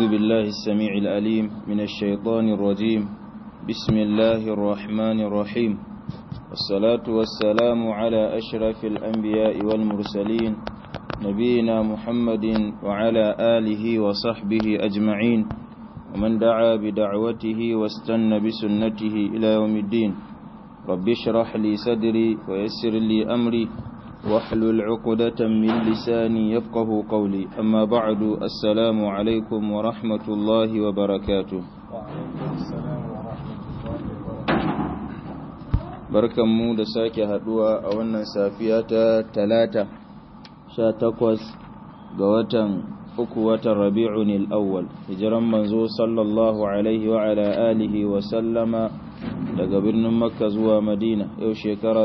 أعوذ بالله السميع الأليم من الشيطان الرجيم بسم الله الرحمن الرحيم والصلاة والسلام على أشرف الأنبياء والمرسلين نبينا محمد وعلى آله وصحبه أجمعين ومن دعا بدعوته واستنى بسنته إلى يوم الدين رب اشرح لي صدري ويسر لي أمري واحلل عقدة من لساني يفقه قولي أما بعد السلام عليكم ورحمة الله وبركاته وعليكم السلام ورحمة الله وبركاته barkan mu da sake haduwa a wannan safiya ta talata sha takwas ga watan uku watan rabi'un al'awwal hijiran manzo sallallahu alaihi wa ala alihi wa sallama daga birnin makka zuwa madina yau shekara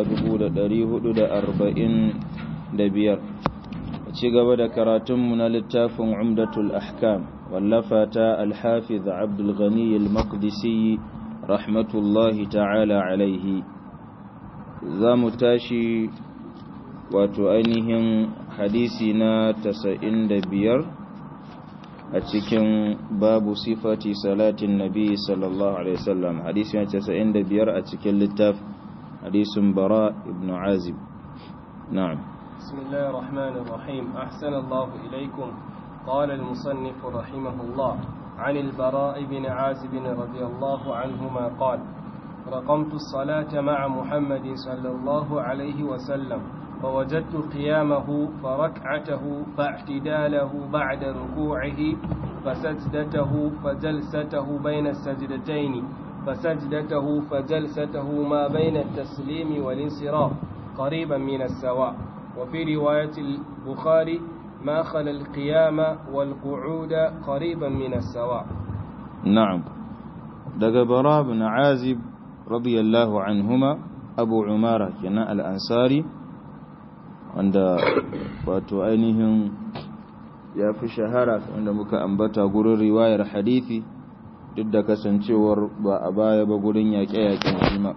biyar. a ci gaba da karatunmu na littafin umdatul ahkam wallafa ta alhafiz abdulghani al-maqdisi rahmatullahi ta'ala alaihi za mu tashi wato ainihin hadisi na biyar a cikin babu sifati salatin nabi sallallahu alaihi wasallam hadisi na biyar a cikin littaf hadisin bara ibn azib na'am بسم الله الرحمن الرحيم أحسن الله إليكم قال المصنف رحمه الله عن البراء بن عازب رضي الله عنهما قال رقمت الصلاة مع محمد صلى الله عليه وسلم فوجدت قيامه فركعته فاعتداله بعد ركوعه فسجدته فجلسته بين السجدتين فسجدته فجلسته ما بين التسليم والانصراف قريبا من السواء وفي رواية البخاري ما خلا القيام والقعود قريبا من السواء نعم دقبرا بن عازب radiyallahu anhuma abu umara kenan al'ansari wanda wato ainihin ya fi shahara wanda muka ambata gurin riwayar hadithi duk da kasancewar ba a baya ba gurin yaƙe-yaƙen shima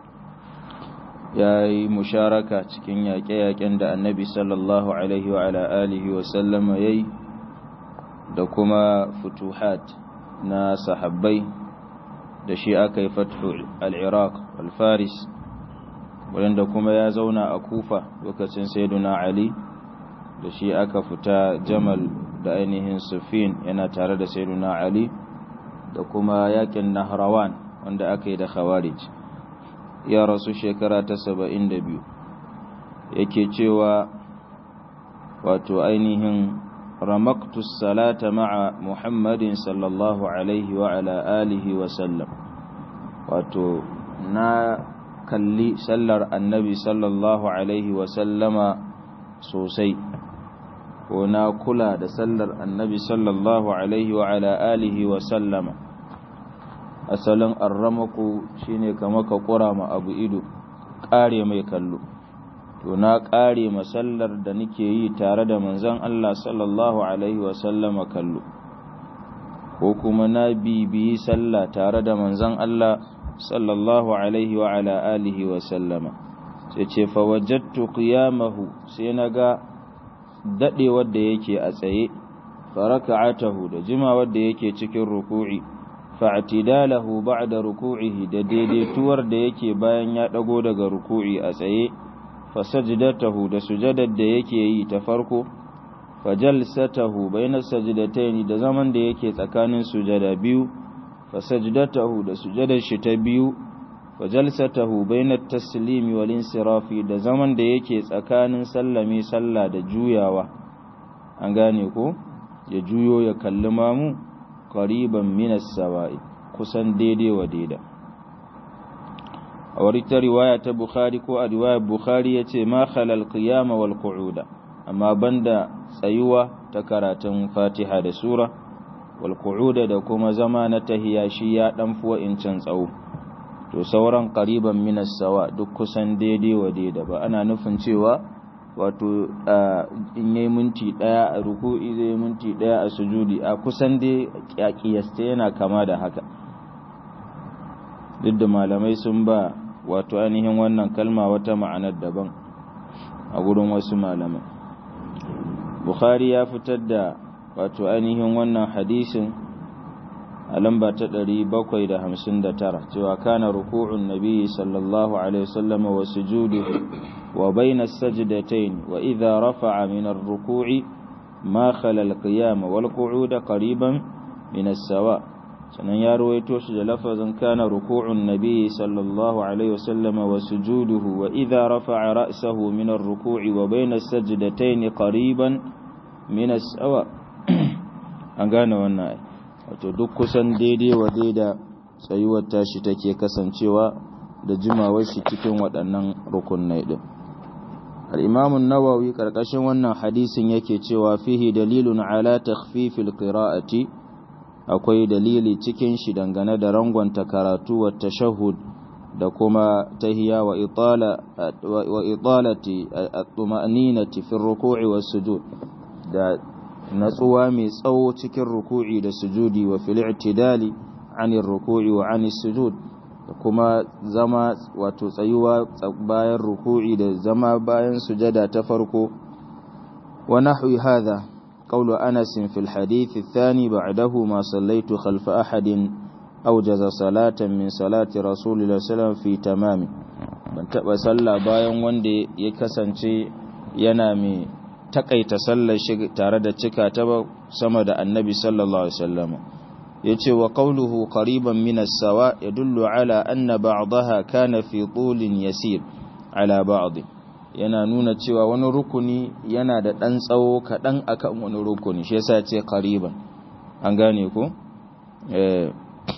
ya yi musharaka cikin yaƙe-yaƙen da annabi sallallahu alaihi wa alihi wa sallama ya yi da kuma futuhat na sahabbai da shi aka yi fathu al'iraq al-faris wadanda kuma ya zauna a kufa lokacin saiduna ali da shi aka fita jamal da ainihin sufin yana tare da saiduna ali da kuma yakin nahrawan wanda aka yi da khawarij ya rasu shekara ta saba'in da biyu yake cewa wato ainihin رمقت الصلاة مع محمد صلى الله عليه وعلى آله وسلم wato na kalli sallar annabi sallallahu alaihi wasallama sosai ko na kula da sallar annabi sallallahu alaihi wa ala alihi wasallama asalin arramaku shine kama ka kura ma abu ido kare mai kallo to na ƙare masallar da nake yi tare da manzon Allah sallallahu Alaihi wasallama kallo ko kuma na bibiyi sallah tare da manzon Allah sallallahu Alaihi wa ala alihi wasallama sai ce fawajattu qiyamahu sai na ga daɗe wadda yake a tsaye faraka'atahu da jima wadda yake cikin ruku'i fa'tidalahu ba'da ruku'ihi da daidaituwar da yake bayan ya ɗago daga ruku'i a tsaye fasajdatahu da sujadar da yake yi ta farko fajalsatahu bayna sajdatayn da zaman da yake tsakanin sujada biyu fasajdatahu da sujadar shi ta biyu fajalsatahu bayna taslimi wal insirafi da zaman da yake tsakanin sallame sallah da juyawa an gane ko ya juyo ya kalli mamu qariban minas sawa'i kusan daidai wa daidai a wata riwaya ta Bukhari ko a riwayar Bukhari ya ce ma khalal qiyama wal qu'uda amma banda tsayuwa ta karatun Fatiha da sura wal qu'uda da kuma zama na tahiya shi ya dan fuwa incin tsawo to sauran qariban minas sawa duk kusan daidai wa daidai ba ana nufin cewa wato in yayi minti daya a ruku'i zai minti daya a sujudi a kusan dai kiyasta yana kama da haka duk da malamai sun ba wato ainihin wannan kalma wata ma'anar daban a gurin wasu malamai bukhari ya fitar da wato ainihin wannan hadisin a lamba ta 759 cewa kana ruku'un nabi sallallahu alaihi wasallam wa sujuduhu wa bayna as-sajdatayn wa idha rafa'a min ar-ruku'i ma khala al-qiyam wal qu'uda qariban min as-sawa sanan ya ruwaito shi da lafazin kana ruku'un nabi sallallahu alaihi wasallam wa sujuduhu wa idha rafa'a ra'sahu min ar-ruku'i wa bayna as-sajdatayn qariban min as-sawa an gane wannan wato duk kusan daidai wa daida tsayuwar tashi take kasancewa da jimawar shi cikin waɗannan rukunai ɗin al-imam an-nawawi karkashin wannan hadisin yake cewa fihi dalilun ala takhfifil qira'ati akwai dalili cikin shi dangane da rangwanta karatu wa tashahhud da kuma tahiya wa itala wa italati at-tuma'ninati fi ar-ruku'i was-sujud da natsuwa mai tsawo cikin ruku'i da sujudi wa fil i'tidali anir ruku'i wa anis sujud da kuma zama wato tsayuwa bayan ruku'i da zama bayan sujada ta farko wa nahwi hadha qawlu anas fil hadith athani ba'dahu ma sallaitu khalfa ahadin awjaza salatan min salati rasulillahi sallallahu alaihi wasallam fi tamami ban taba sallah bayan wanda ya kasance yana mai takaita sallar shi tare da cika ta ba sama da annabi sallallahu alaihi wasallam yace wa qawluhu qariban min as-sawa yadullu ala anna ba'daha kana fi tulin yasir ala ba'd yana nuna cewa wani rukuni yana da dan tsawo kadan akan wani rukuni shi yasa yace qariban an gane ko eh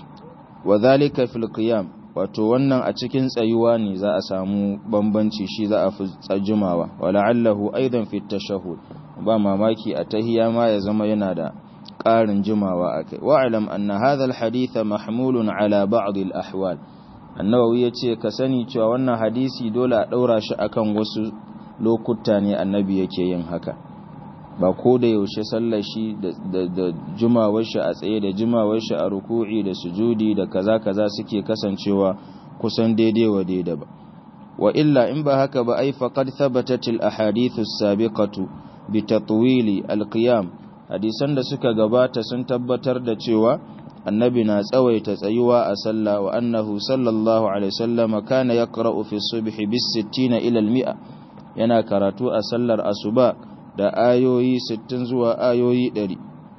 wa dhalika fil qiyam wato wannan a cikin tsayuwa ne za a samu bambanci shi za a fi tsajumawa wala'allahu aidan fi tashahhud ba mamaki a tahiya ma ya zama yana da ƙarin jimawa akai wa'lam anna hadha alhadith mahmulun ala ba'd alahwal annawawi yace ka sani cewa wannan hadisi dole a daura shi akan wasu lokuta ne annabi yake yin haka ba ko da yaushe sallar shi da jumawar shi a tsaye da jumawar shi a ruku'i da sujudi da kaza kaza suke kasancewa kusan daidai wa daidai ba wa illa in ba haka ba ai faqad thabatat al ahadith as sabiqatu bi tatwili al qiyam hadisan da suka gabata sun tabbatar da cewa annabi na tsawaita tsayuwa a sallah wa annahu sallallahu alaihi wasallam kana yaqra'u fi subhi bis 60 ila al 100 yana karatu a sallar asuba da ayoyi 60 zuwa ayoyi 100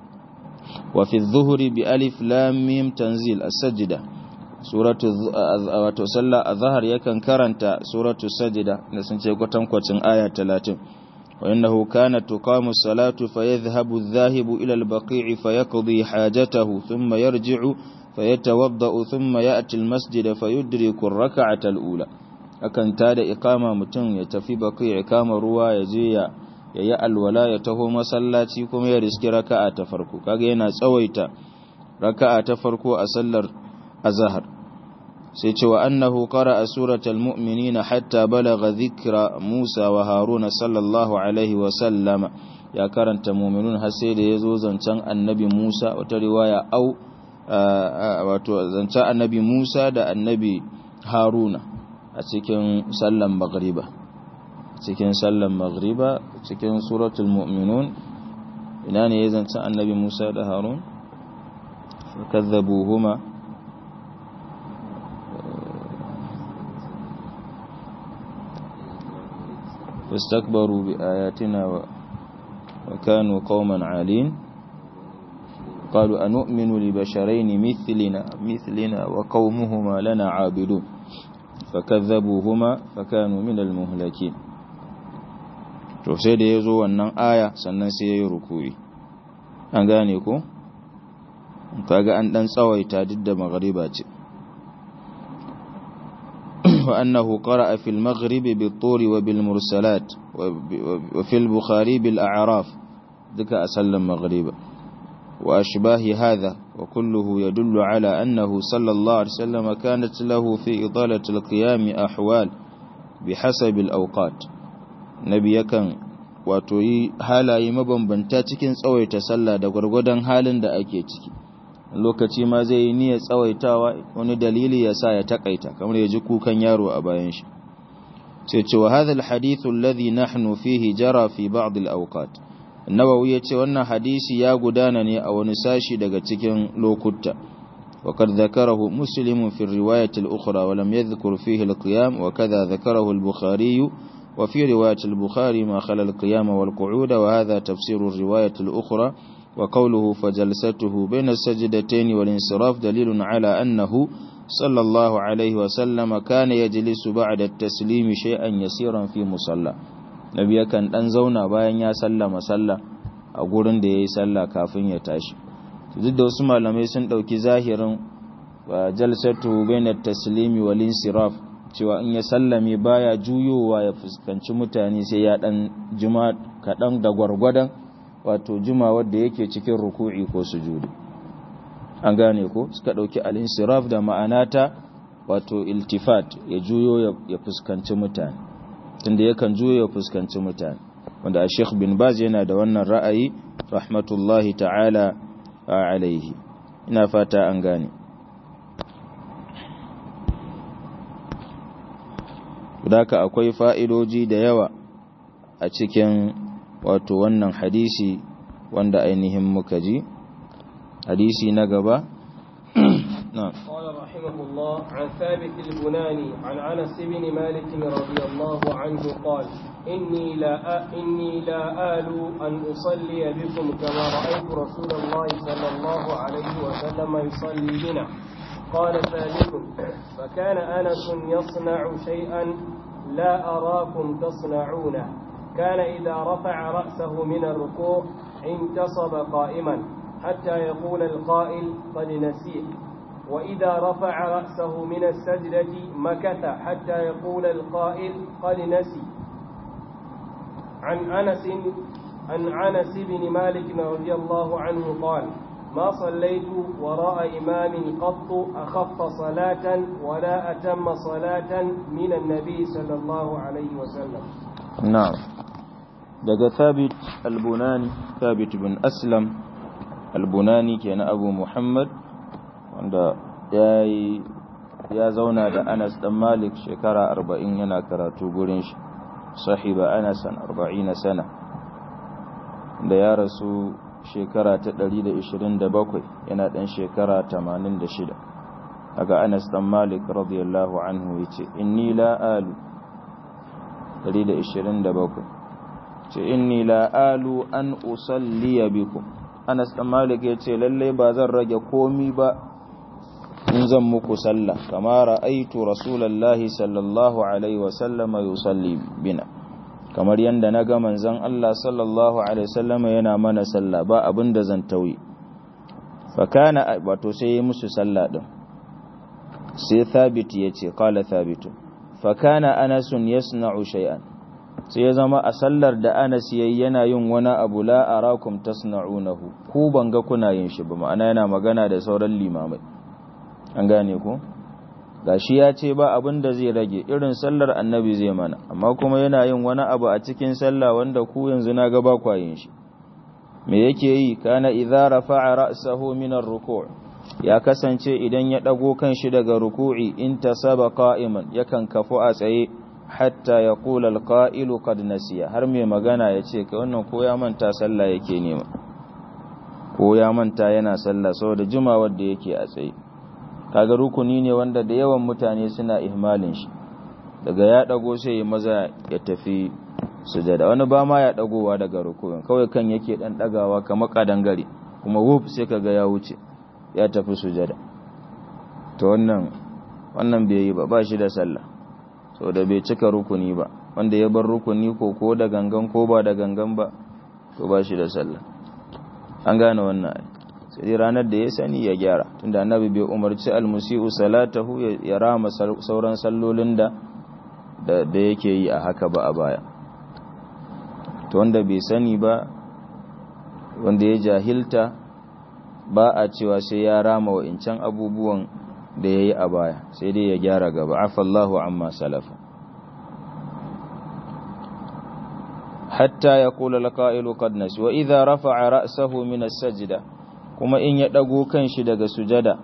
wa fi dhuhri bi alif lam mim tanzil as-sajda suratu wato sallah azhar yakan karanta suratu sajda da sun ce kwatankwacin aya 30 wa innahu kana tuqamu as-salatu fayadhhabu adh-dhahibu ila al-baqi'i fayaqdi hajatahu thumma yarji'u fayatawadda'u thumma ya'ti al-masjida fayudriku ar-rak'ata al-ula akan tada iqama mutum ya tafi baqi' kama ruwa ya je ya yayi alwala ya taho masallaci kuma ya riski raka'a ta farko kaga yana tsawaita raka'a ta farko a sallar azhar sai ce wa annahu qara'a suratal mu'minina hatta balagha dhikra Musa wa Haruna sallallahu alaihi wa sallama ya karanta mu'minun har sai da yazo zancen annabi Musa wata riwaya au wato zancen annabi Musa da annabi Haruna a cikin sallan maghriba cikin sallan maghriba cikin suratul mu'minun ina ne ya zance annabi Musa da Harun fakadzabuhuma fastakbaru bi ayatina wa kanu qauman alin قالوا أنؤمن لبشرين مثلنا مثلنا وقومهما لنا عابدون فكذبوهما فكانوا من المهلكين to sai da ya zo wannan aya sannan sai ya yi rukuyi an gane ko kaga an dan tsawaita duk da maghriba ce wa annahu qara'a fil maghribi bit turi wa bil mursalat wa fil bukhari bil a'raf duka a sallan maghriba wa ashbahi hadha wa kulluhu yadullu ala annahu sallallahu alaihi wasallam kanat lahu fi idalati al qiyam ahwal bihasabi al awqat nabi yakan wato yi halaye mabambanta cikin tsawaita sallah da gwargwadon halin da ake ciki lokaci ma zai yi niyyar tsawaitawa wani dalili ya sa ya takaita kamar ya ji kukan yaro a bayan shi sai ce wa hadha alhadith alladhi nahnu fihi jara fi ba'd alawqat nawawi ya ce wannan hadisi ya gudana ne a wani sashi daga cikin lokuta وقد ذكره مسلم في الرواية الأخرى ولم يذكر فيه القيام وكذا ذكره البخاري وفي رواية البخاري ما خلا القيام والقعود وهذا تفسير الرواية الأخرى وقوله فجلسته بين السجدتين والانصراف دليل على أنه صلى الله عليه وسلم كان يجلس بعد التسليم شيئا يسيرا في مصلى نبي كان أنزونا باين يا سلم سلم أقول دي يسلى كافين يتاشي duk da wasu malamai sun ɗauki zahirin jalsatu bainar taslimi wal insiraf cewa in ya sallame baya juyowa ya fuskanci mutane sai ya dan juma kaɗan da gwargwadon wato juma wadda yake cikin ruku'i ko sujudi an gane ko suka ɗauki al-insiraf da ma'anata wato iltifat ya juyo ya fuskanci mutane tunda yakan juyo ya fuskanci mutane wanda a sheikh bin baz yana da wannan ra'ayi rahmatullahi ta'ala alaihi ina fata an gane Daka akwai fa'idoji da yawa a cikin wato wannan hadisi wanda ainihin muka ji hadisi na gaba قال رحمه الله عن ثابت البناني عن انس بن مالك رضي الله عنه قال اني لا اني لا آل ان اصلي بكم كما رايت رسول الله صلى الله عليه وسلم يصلي بنا قال ثابت فكان انس يصنع شيئا لا اراكم تصنعونه كان اذا رفع راسه من الركوع انتصب قائما حتى يقول القائل قد نسيت وإذا رفع رأسه من السجدة مكث حتى يقول القائل قد نسي عن أنس عن أنس بن مالك رضي الله عنه قال ما صليت وراء إمام قط أخف صلاة ولا أتم صلاة من النبي صلى الله عليه وسلم نعم daga thabit albunani thabit bin aslam albunani kenan abu muhammad wanda ya ya zauna da Anas dan Malik shekara 40 yana karatu gurin shi sahiba Anas 40 sana da ya rasu shekara ta 127 yana dan shekara 86 daga Anas dan Malik radiyallahu anhu yace inni la alu 127 ce inni la alu an usalli bikum Anas dan Malik yace lalle ba zan rage komi ba in zan muku sallah kama ra'aitu rasulallahi sallallahu alaihi wasallama yusalli bina kamar yanda na ga manzon Allah sallallahu alaihi wasallama yana mana sallah ba abinda zan tauyi fa kana wato sai musu sallah din sai thabit yace qala thabit fa kana anas yasna'u shay'an sai ya zama a sallar da Anas yayi yana yin wani abu la arakum tasna'unahu ku banga kuna yin shi ba ma'ana yana magana da sauran limamai an gane ku gashi ya ce ba abin da zai rage irin sallar annabi zai mana amma kuma yana yin wani abu a cikin sallah wanda ku yanzu na ga ba yin shi me yake yi kana idza rafa'a ra'sahu min ar-ruku' ya kasance idan ya dago kanshi daga ruku'i in tasaba qa'iman yakan kafu a tsaye hatta yaqula al-qa'ilu qad nasiya har mai magana ya ce kai wannan ko ya manta sallah yake nema ko ya manta yana sallah saboda jumawar da yake a tsaye kaga rukuni ne wanda da yawan mutane suna ihmalin shi daga ya dago sai ya maza ya tafi sujada wani ba ma ya dagowa daga rukunin kawai kan yake dan dagawa kamar kadangare kuma wuf sai kaga ya wuce ya tafi sujada to wannan wannan bai yi ba ba shi da sallah saboda bai cika rukuni ba wanda ya bar rukuni ko ko da gangan ko ba da gangan ba to ba shi da sallah an gane wannan sai dai ranar da ya sani ya gyara tunda annabi bai umarci almusi'u salatahu ya rama sauran sallolin da da yake yi a haka ba a baya to wanda bai sani ba wanda ya jahilta ba a cewa sai ya rama wa'incan abubuwan da ya yi a baya sai dai ya gyara gaba afallahu amma salafa hatta ya kula laƙa'ilu qad nasi wa idha rafa'a ra'sahu min as-sajda kuma in ya ɗago kan shi daga sujada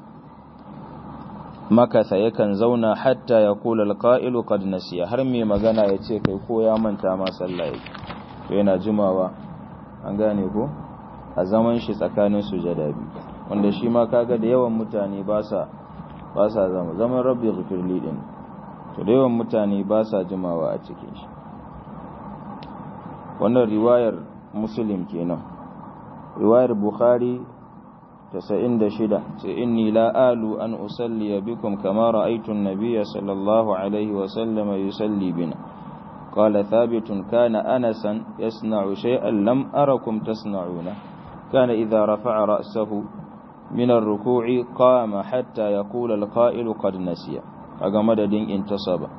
makasa yakan zauna hatta ya kula alƙa'ilu qad nasiya har mai magana ya ce kai ko ya manta ma sallah yake to yana jimawa an gane ko a zaman shi tsakanin sujada biyu wanda shi ma kaga da yawan mutane ba sa ba sa zama zaman rabbi ghfirli din to da yawan mutane ba sa jimawa a cikin shi wannan riwayar muslim kenan riwayar bukhari 96 ce inni la alu an usalli bikum kama ra'aytu an-nabiy sallallahu alaihi wa sallam yusalli bina qala thabit kana anasan yasna'u shay'an lam arakum tasna'una kana idha rafa'a ra'sahu min ar-ruku'i qama hatta yaqula al-qa'ilu qad nasiya kaga madadin intasaba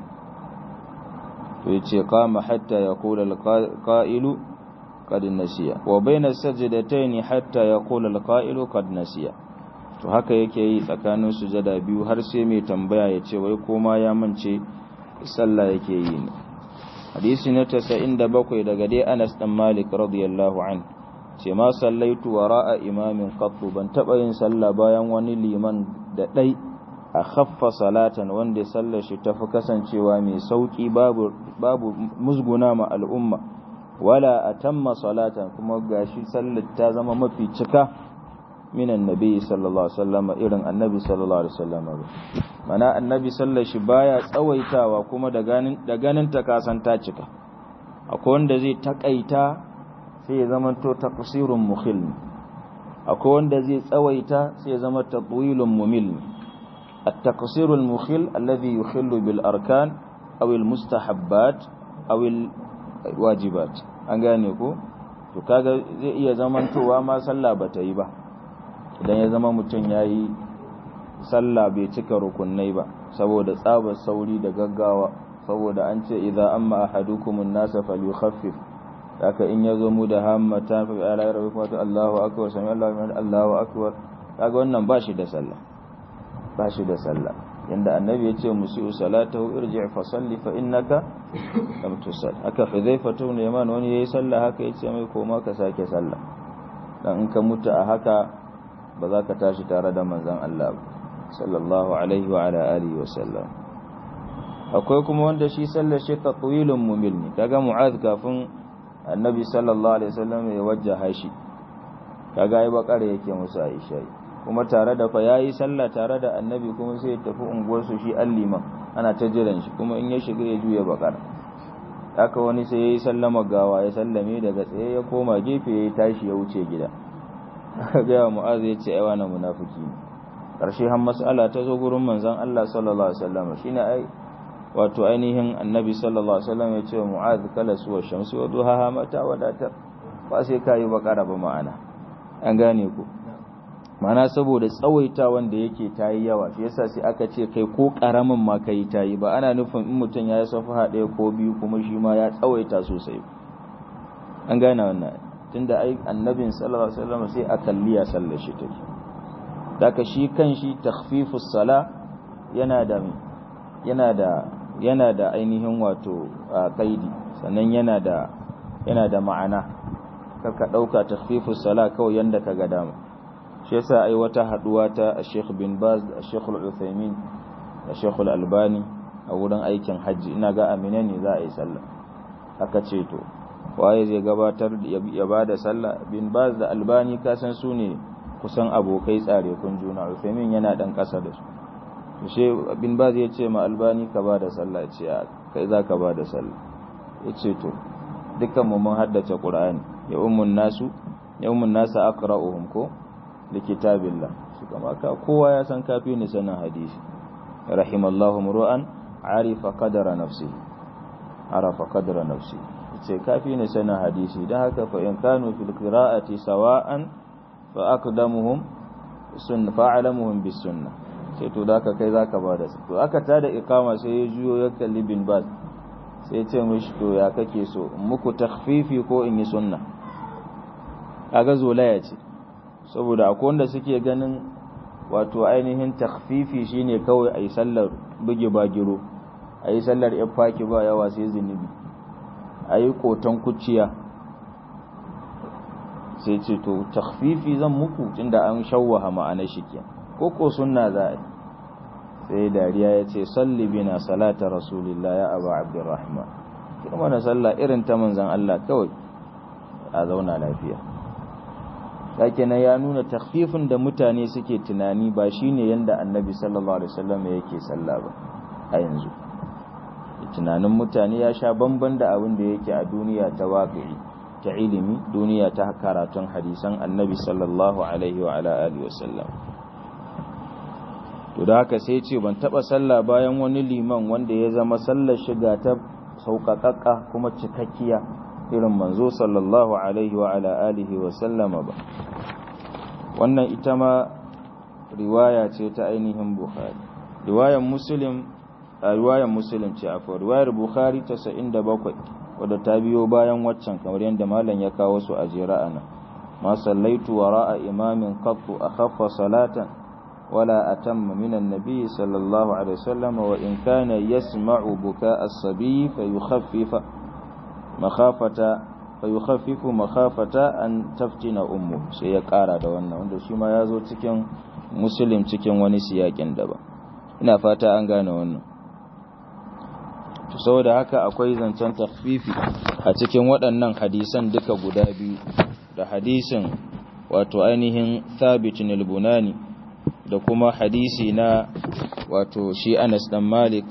to yace qama hatta yaqula al-qa'ilu qad nasiya wa bayna sajdatayn hatta yaqula al-qa'ilu qad nasiya to haka yake yi tsakanin sujada biyu har sai mai tambaya ya ce wai koma ya mance sallah yake yi ne hadisi na 97 daga dai Anas dan Malik radiyallahu anhu ce ma sallaitu wara'a imamin qattu ban taba yin sallah bayan wani liman da dai a khaffa salatan wanda sallar shi tafi kasancewa mai sauki babu babu musguna ma al'umma wala atamma salatan kuma gashi sallar ta zama mafi cika minan nabi sallallahu alaihi wasallam irin annabi sallallahu alaihi wasallam mana annabi sallar shi baya tsawaitawa kuma da ganin da ganin ta kasan ta cika akwai wanda zai takaita sai ya zama to taqsirun mukhil akwai wanda zai tsawaita sai ya zama tatwilun mumil التقصير المخل الذي يخل بالأركان أو المستحبات أو الواجبات an gane ko to kaga zai iya zamantowa ma sallah bata yi ba idan ya zama mutum yayi sallah bai cika rukunai ba saboda tsabar sauri da gaggawa saboda an ce idza amma ahadukumun nasa falyukhaffif haka in yazo mu da hammata fa ala rabbikum wa Allahu akbar sami Allahu liman Allahu akbar kaga wannan ba shi da sallah ba shi da sallah yanda annabi ya ce musu salatahu irji' fa salli fa innaka lam tusall haka hudhaifa ibn yaman wani yayi sallah haka yace mai koma ka sake sallah dan in ka mutu a haka ba za ka tashi tare da manzon Allah ba sallallahu alaihi wa ala alihi wa sallam akwai kuma wanda shi sallar shi tatwilun mumil ne kaga mu'az kafin annabi sallallahu alaihi wasallam ya wajjaha shi kaga ai bakare yake musu aisha kuma tare da fa yayi sallah tare da annabi kuma sai ya tafi unguwar su shi alliman ana ta jiran shi kuma in ya shiga ya juya bakara haka wani sai yayi sallama gawa ya sallame daga tsaye ya koma gefe ya tashi ya wuce gida ga mu'az ya ce ai wannan munafiki ne karshe har mas'ala ta zo gurin manzon Allah sallallahu alaihi wasallam shine ai wato ainihin annabi sallallahu alaihi wasallam ya ce mu'adh kala suwa shamsu wa duhaha mata wadatar ba sai kai bakara ba ma'ana an gane ku ma'ana saboda tsawaita wanda yake tayi yawa shi yasa sai aka ce kai ko karamin ma kai tayi ba ana nufin in mutum ya yi safaha ɗaya ko biyu kuma shi ma ya tsawaita sosai an gane wannan tunda ai annabin sallallahu alaihi wasallam sai a kalliya sallar shi take daga shi kan shi takhfifus sala yana da yana da yana da ainihin wato kaidi sannan yana da yana da ma'ana karka dauka takhfifus sala kawai yanda kaga dama shi yasa ai wata haduwa ta Sheikh bin Baz da Sheikh Al-Uthaymeen da Sheikh Al-Albani a wurin aikin haji ina ga amina ne za a yi sallah aka ce to waye zai gabatar ya bada sallah bin Baz da Albani kasan su ne kusan abokai tsare kun juna Uthaymeen yana dan kasa da su she bin baz ya ce ma albani ka ba da sallah ce kai za ka ba da sallah ya ce to dukkan mu mun haddace qur'ani ya ummun nasu ya ummun nasa aqra'uhum ko likitabillah su kama ka kowa ya san kafi ni sanin hadisi rahimallahu mur'an arifa qadara nafsihi arafa qadara nafsi ce kafi ni sanin hadisi dan haka fa in kanu fil qira'ati sawa'an fa aqdamuhum sun fa'alamuhum bis sunnah sai to da ka kai za ka ba da to aka tada ikama sai ya juyo ya kalli bin baz sai ya ce mishi to ya kake so in muku takhfifi ko in yi sunna kaga zolaya ce saboda akwai wanda suke ganin wato ainihin takhfifi shine kawai ayi sallar buge bagiro ayi sallar faki ba yawa sai zunubi ayi koton kuciya sai ce to takhfifi zan muku tunda an shawwaha ma'anar shi kenan koko sunna za a sai dariya ya ce salli bina salata rasulillah ya abu abdurrahman kuma na sallah irin ta manzan Allah kawai a zauna lafiya sake na ya nuna takhfifin da mutane suke tunani ba shine yanda annabi sallallahu alaihi wasallam yake sallah ba a yanzu tunanin mutane ya sha bamban da abin da yake a duniya ta waƙi ta ilimi duniya ta karatun hadisan annabi sallallahu alaihi wa ala alihi wasallam to da haka sai ce ban taba sallah bayan wani liman wanda ya zama sallar shiga ta sauƙaƙaƙa kuma cikakkiya irin manzo sallallahu alaihi wa ala alihi wa sallama ba wannan ita ma riwaya ce ta ainihin bukhari riwayar muslim a riwayar muslim ce afuwa riwayar bukhari ta sa'in da bakwai wadda ta biyo bayan waccan kamar yadda malam ya kawo su a jera ana ma sallaitu wa ra'a imamin qattu akhaffa salatan wala atamma min annabi sallallahu alaihi wasallam wa in kana yasma'u buka as-sabi fa yukhaffifa makhafata fa yukhaffifu makhafata an taftina ummu sai ya kara da wannan wanda shi ma ya zo cikin muslim cikin wani siyakin daban ina fata an gane wannan to saboda haka akwai zancen takfifi a cikin waɗannan hadisan duka guda biyu da hadisin wato ainihin thabit al-bunani da kuma hadisi na wato shi Anas dan Malik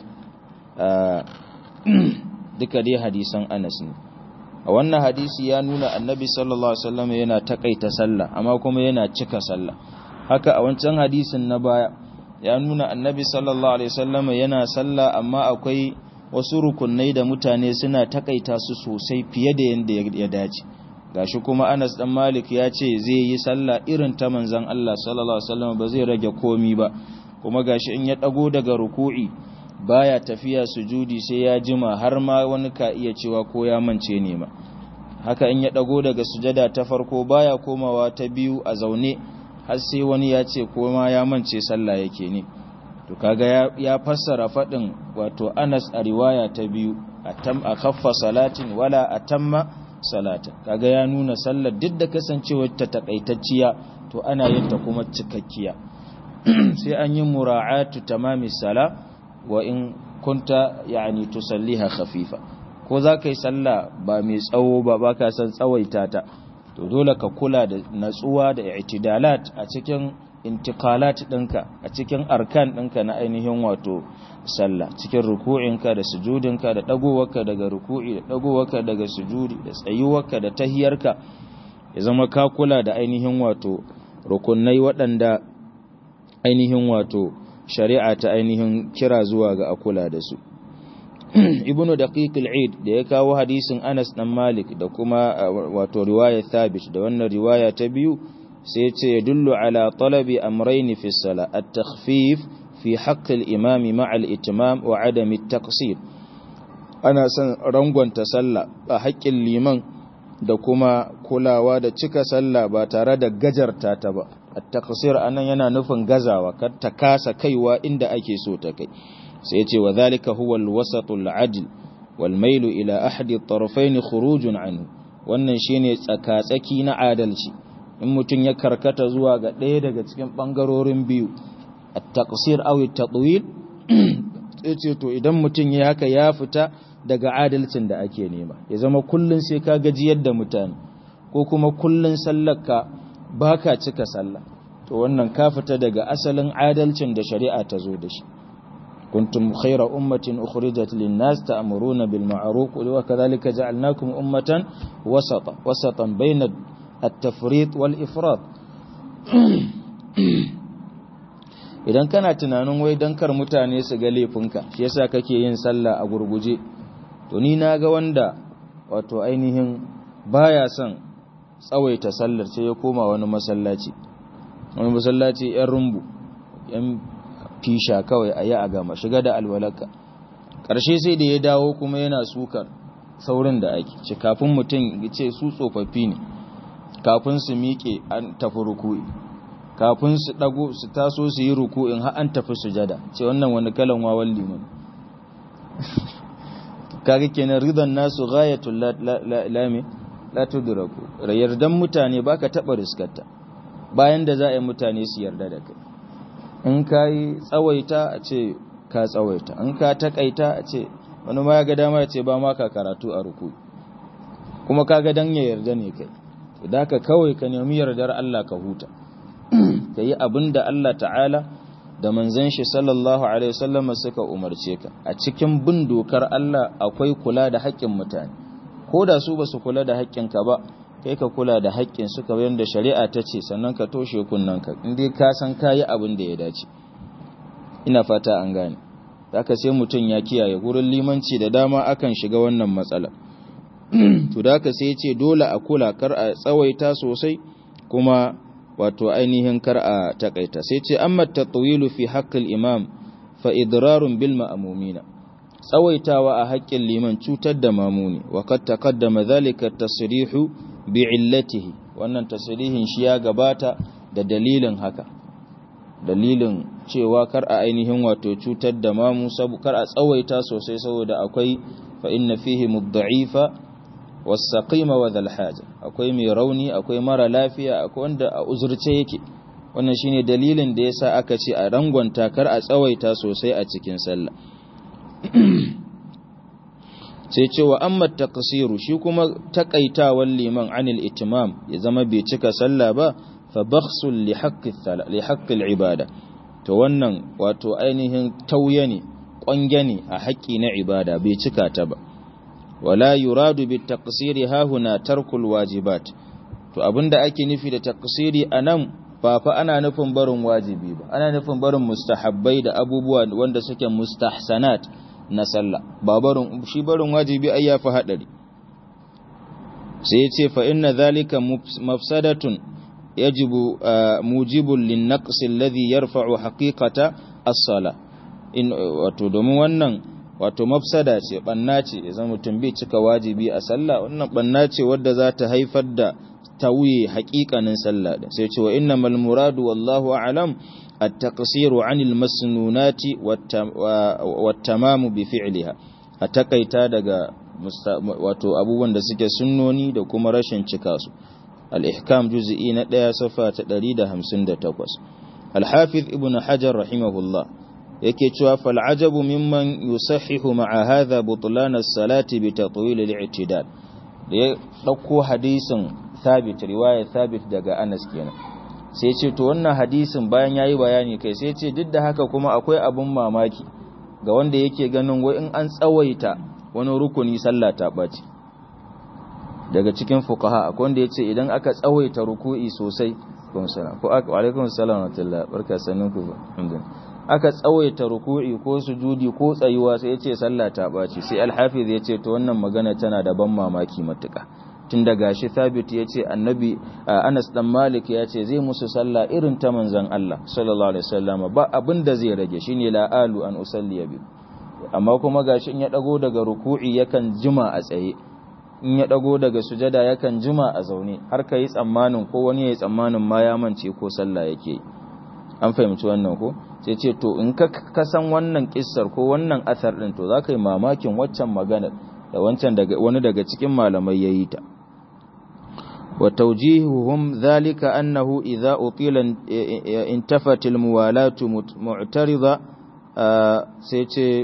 duka dai hadisan Anas ne a wannan hadisi ya nuna annabi sallallahu alaihi wasallam yana takaita sallah amma kuma yana cika sallah haka a wancan hadisin na baya ya nuna annabi sallallahu alaihi wasallam yana sallah amma akwai wasu rukunai da mutane suna takaita su sosai fiye da yanda ya dace gashi kuma Anas dan Malik ya ce zai yi sallah irin ta manzon Allah sallallahu alaihi wasallam ba zai rage komi ba kuma gashi in ya dago daga ruku'i baya tafiya sujudi sai ya jima har ma wani ka iya cewa ko ya mance ne ma haka in ya dago daga sujada ta farko baya komawa ta biyu a zaune har sai wani ya ce ko ma ya mance sallah yake ne to kaga ya, ya fassara fadin wato Anas a riwaya ta biyu atam akhaffa salatin wala atamma salata kaga ya nuna sallar duk da kasancewar ta takaitacciya to ana yin ta kuma cikakkiya sai an yi mura'atu tamami sala wa in kunta yani tusalliha khafifa ko za ka yi sallah ba mai tsawo ba ba ka san tsawaita ta to dole ka kula da natsuwa da i'tidalat a cikin intikalat ɗinka a cikin arkan ɗinka na ainihin wato sallah cikin ruku'inka da sujudinka da ɗagowarka daga ruku'i da ɗagowarka daga sujudi da tsayuwarka da tahiyarka ya zama ka kula da ainihin wato rukunai waɗanda ainihin wato shari'a ta ainihin kira zuwa ga akula da su ibnu daqiq al-eid da ya kawo hadisin Anas dan Malik da kuma wato riwaya Thabit da wannan riwaya ta biyu sai ya ce yadullu ala talabi amrayn fi salat at-takhfif fi haqq al-imam ma'a al-itmam wa 'adam at-taqsir ana son rangwanta sallah a haƙƙin liman da kuma kulawa da cika sallah ba tare da gajarta ta ba at-taqsir anan yana nufin gazawa kar ta kasa kaiwa inda ake so ta kai sai yace wa zalika huwa al-wasatu al-adl wal mailu ila ahadi at-tarafayn khurujun anhu wannan shine tsaka-tsaki na adalci in mutun ya karkata zuwa ga ɗaya daga cikin bangarorin biyu at-taqsir aw at-tatwil yace to idan mutun ya haka ya fita daga adalcin da ake nema ya zama kullun sai ka gajiyar da mutane ko kuma kullun sallarka baka cika sallah to wannan ka fita daga asalin adalcin da shari'a ta zo da shi kuntum khayra ummatin ukhrijat lin-nas ta'muruna bil ma'ruf wa kadhalika ja'alnakum ummatan wasata wasatan bayna at-tafrit wal ifrat idan kana tunanin wai dan kar mutane su ga laifinka shi yasa kake yin sallah a gurguje to ni na ga wanda wato ainihin baya son tsawaita sallar sai ya koma wani masallaci wani masallaci yan rumbu yan fisha kawai a yi a gama shiga da alwalaka ƙarshe sai da ya dawo kuma yana sukar saurin da ake ce kafin mutum ce su tsofaffi ne kafin su miƙe an tafi ruku'i kafin su ɗago su taso su yi ruku'in har an tafi sujada ce wannan wani kalan wawan liman kaga kenan ridan nasu ghayatul lami la tudraku yardan mutane baka taba riskarta bayan da za a yi mutane su yarda da kai in kai tsawaita a ce ka tsawaita in ka takaita a ce wani ma ya ga dama ya ce ba ma ka karatu a ruku kuma kaga dan ya yarda ne kai da ka kawai ka nemi yardar Allah ka huta ka yi abin da Allah ta'ala da manzan shi sallallahu alaihi wasallam suka umarce ka a cikin bin dokar Allah akwai kula da haƙƙin mutane ko da su ba su kula da haƙƙinka ba kai ka kula da haƙƙin su ka da shari'a ta ce sannan ka toshe kunnanka in dai ka san kayi abin da ya dace ina fata an gane zaka sai mutum ya kiyaye gurin limanci da dama akan shiga wannan matsala to da haka sai ya ce dole a kula kar a tsawaita sosai kuma wato ainihin kar a takaita sai ce amma tatwilu fi haqqil imam fa idrarun bil ma'mumina tsawaitawa a haƙƙin liman cutar da mamuni wa qad taqaddama dhalika tasrihu bi illatihi wannan tasrihin shi ya gabata da dalilin haka dalilin cewa kar a ainihin wato cutar da mamu sabu kar a tsawaita sosai saboda akwai fa inna fihi mudda'ifa was-saqima wa dhal haja akwai mai rauni akwai mara lafiya akwai wanda a uzurce yake wannan shine dalilin da yasa aka ce a rangwanta kar a tsawaita sosai a cikin sallah sai cewa amma taqsiru shi kuma takaitawan liman anil itimam ya zama bai cika sallah ba fa bakhsul li haqqi li haqqi ibada to wannan wato ainihin tauye ne ƙwange ne a haƙƙi na ibada bai cika ta ba wala yuradu bit taqsiri ha huna tarkul wajibat to abinda ake nufi da taqsiri anan ba fa ana nufin barin wajibi ba ana nufin barin mustahabbai da abubuwa wanda suke mustahsanat na sallah ba barin shi barin wajibi ai yafi hadari sai yace fa inna zalika mafsadatun yajibu mujibun lin naqs alladhi yarfa'u haqiqata as-salah in wato domin wannan wato mafsada ce banna ce idan mutum bai cika wajibi a sallah wannan banna ce wadda za ta haifar da tauye haƙiƙanin sallah da sai ce wa innamal muradu wallahu a'lam at-taqsiru 'anil masnunati wat-tamamu bi fi'liha a takaita daga wato abubuwan da suke sunnoni da kuma rashin cika su al-ihkam juz'i na 1 safa ta 158 al-hafiz ibn hajar rahimahullah yake cewa fal ajabu mimman yusahhihu ma'a hadha butlan as-salati bi tatwil al-i'tidal da ya dauko hadisin thabit riwayar thabit daga Anas kenan sai ce to wannan hadisin bayan yayi bayani kai sai ce duk da haka kuma akwai abun mamaki ga wanda yake ganin wai in an tsawaita wani rukuni sallah ta baci daga cikin fuqaha akwai wanda yace idan aka tsawaita ruku'i sosai kun salam ko alaikum salam wa rahmatullah barka sannunku alhamdulillah aka tsawaita ruku'i ko sujudi ko tsayuwa sai yace sallah ta baci sai al-hafiz yace to wannan magana tana da ban mamaki matuka tun da gashi thabit yace annabi Anas dan Malik yace zai musu sallah irin ta manzon Allah sallallahu alaihi wasallam ba abinda zai rage shine la alu an usalli bi amma kuma gashi in ya dago daga ruku'i yakan jima a tsaye in ya dago daga sujada yakan jima a zaune har kai tsammanin ko wani yayi tsammanin ma ya mance ko sallah yake an fahimci wannan ko sai ce to in ka san wannan kissar ko wannan athar din to zaka yi mamakin waccan magana da wancan daga wani daga cikin malamai yayi ta wa tawjihuhum dhalika annahu idza utila intafat almuwalatu mu'tarida sai ce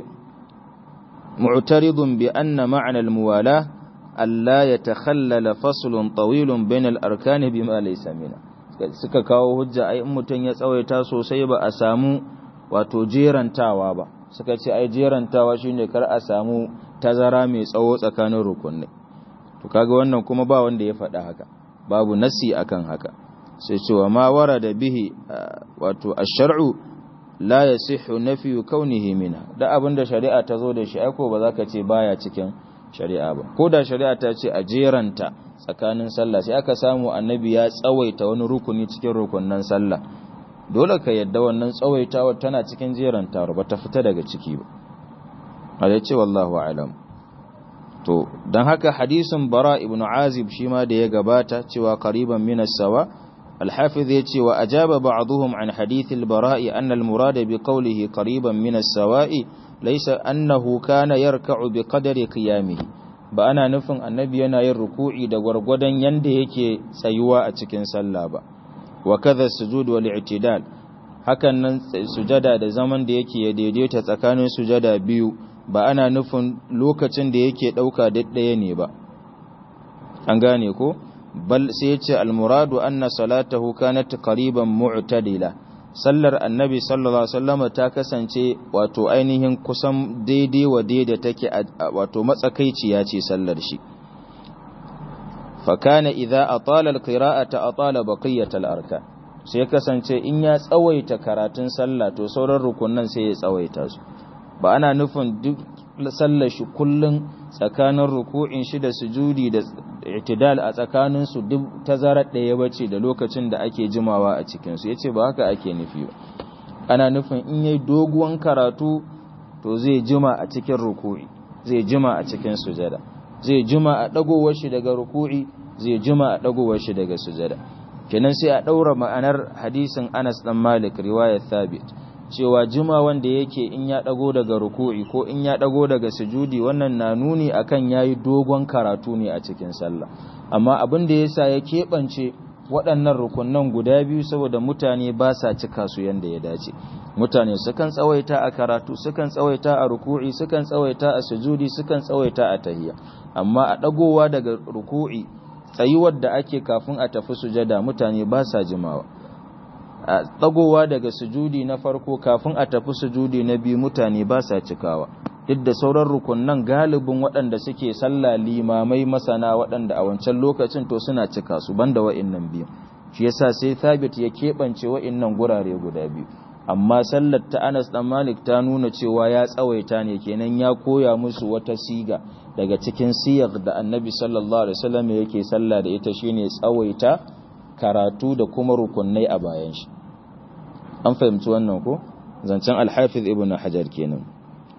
mu'taridun bi anna ma'na almuwala alla yatakhallala faslun tawilun bayna al-arkan bima laysa minha suka kawo hujja ai in mutun ya tsawaita sosai ba a samu wato jerantawa ba suka ce ai jerantawa shine kar a samu tazara mai tsawo tsakanin rukunai to kaga wannan kuma ba wanda ya faɗa haka babu nasi akan haka sai cewa ma warada bihi wato ash-shar'u la yasihu nafyu kaunihi minha da abinda shari'a ta zo da shi aiko ba za ka ce baya cikin shari'a ba ko da shari'a ta ce a jeranta tsakanin sallah sai aka samu annabi ya tsawaita wani rukuni cikin rukunnan sallah dole ka yadda wannan tsawaitawa tana cikin jerantawar ba ta fita daga ciki ba a ce wallahu alam to don haka hadisin bara ibn azib shi ma da ya gabata cewa qariban min as-sawa al-hafiz ya ce wa ajaba ba'dhum an hadith al-bara'i anna al-murada bi qawlihi qariban min as-sawa'i laysa annahu kana yarka'u bi qadri qiyamihi ba ana nufin annabi yana yin ruku'i da gwargwadon yanda yake tsayuwa a cikin sallah ba wa kadha sujud wal i'tidal hakan nan sujada da zaman da yake ya daidaita tsakanin sujada biyu ba ana nufin lokacin da yake ɗauka ɗaya ne ba an gane ko bal sai ya ce almuradu anna salatahu kanat qariban mu'tadila sallar annabi sallallahu alaihi wasallam ta kasance wato ainihin kusan daidai wa daidai take wato matsakaiciya ce sallar shi fa kana idza atala alqira'ata atala baqiyatal arkan sai kasance in ya tsawaita karatun sallah to sauran rukunan sai ya tsawaita su ba ana nufin duk sallar shi kullun tsakanin ruku'in shi da sujudi da i'tidal a tsakanin su duk tazarar ɗaya bace da lokacin da ake jimawa a cikin su yace ba haka ake nufi ba ana nufin in yayi doguwan karatu to zai jima a cikin ruku'i zai jima a cikin sujada zai jima a dagowar shi daga ruku'i zai jima a dagowar shi daga sujada kenan sai a daura ma'anar hadisin Anas dan Malik riwayat Thabit cewa jima wanda yake in ya dago daga ruku'i ko in ya dago daga sujudi wannan na nuni akan yayi dogon karatu ne a cikin sallah amma abin da yasa ya kebance waɗannan rukunnan guda biyu saboda mutane ba sa cika su yanda ya dace mutane sukan tsawaita a karatu sukan tsawaita a ruku'i sukan tsawaita a sujudi sukan tsawaita a tahiyya amma a dagowa daga ruku'i tsayuwar da ake kafin a tafi sujada mutane ba sa jimawa a tsagowa daga sujudi na farko kafin a tafi sujudi na biyu mutane ba sa cikawa duk da sauran rukunnan galibin waɗanda suke sallah limamai masana waɗanda a wancan lokacin to suna cika su banda wa'innan biyu shi yasa sai thabit ya keɓance wa'innan gurare guda biyu amma sallar ta Anas dan Malik ta nuna cewa ya tsawaita ne kenan ya koya musu wata siga daga cikin siyar da Annabi sallallahu alaihi wasallam yake sallah da ita shine tsawaita karatu da kuma rukunnai a bayan shi an fahimci wannan ko zancen al-Hafiz Ibn Hajar kenan